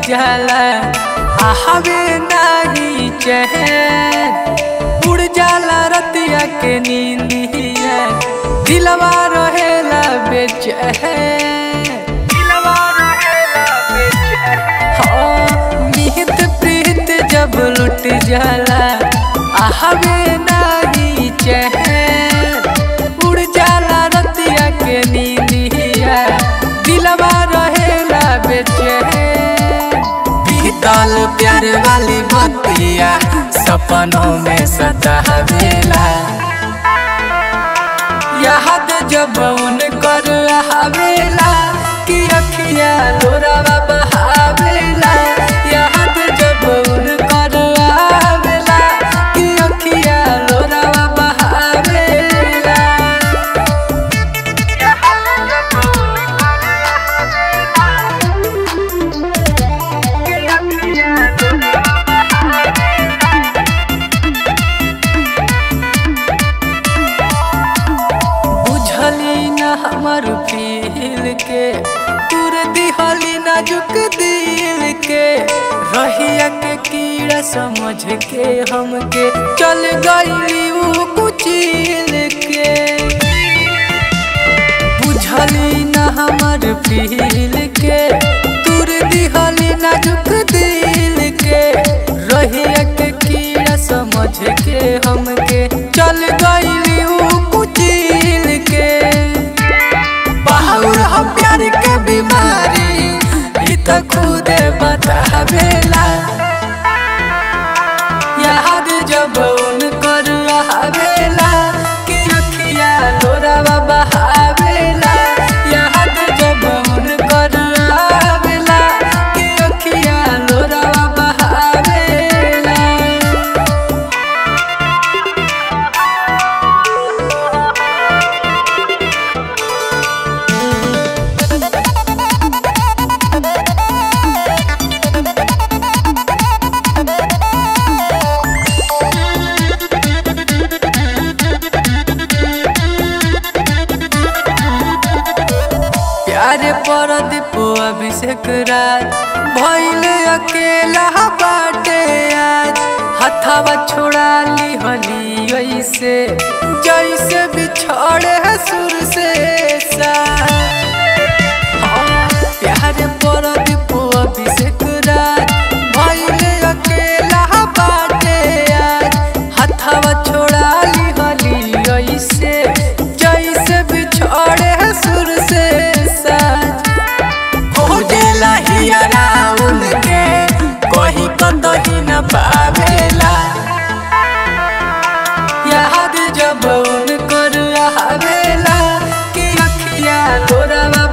जाला आहवे नाही चैन उड़ जाला रतिया के नींदिया दिलवा रहेला बेचैन दिलवा रहेला बेचैन हाँ निहित प्रीत जब लुट जाला आहवे नाही चैन उड़ जाला रतिया के नींदिया दिलवा रहेला बेचैन बीतल प्यार वाली बतिया सपनों में सतावेला याद जब उन कर आवेला कि अखिया लोरावा बहावेला याद जब उन कर आवेला कि अखिया लोरावा बहावेला बुझली न हमर फील के तुर दिहली नाजुक दिल के रहिया के कीड़ा समझ के हमके चल गई ऊ कुचिल के बुझली न हमर फील के तुर दिहली नाजुक दिल के रहिया के कीड़ा समझ के हमके चल गई ऊ कुचिल के बाहुर हम प्यार के बीमारी ई त खुदे बतावेला याद जब उनकर आवेला कि अखिया लोरावा बहावेला याद जब उनकर आवेला कि अखिया लोरावा बहावेला प्यारे पर दीपो अभिषेक राज भइल अकेला बाटे आज हथवा छोड़ा ली हली ऐसे जैसे बिछड़े है सुर से सा हाँ, प्यारे पर दीपो अभिषेक राज भइल अकेला बाटे आज हथवा छोड़ा ली हली ऐसे जैसे बिछड़े है सुर से साज खोजेला हियरा उनके कहीं कतही न पावेला याद जब उनकर आवेला कि अखिया तोरा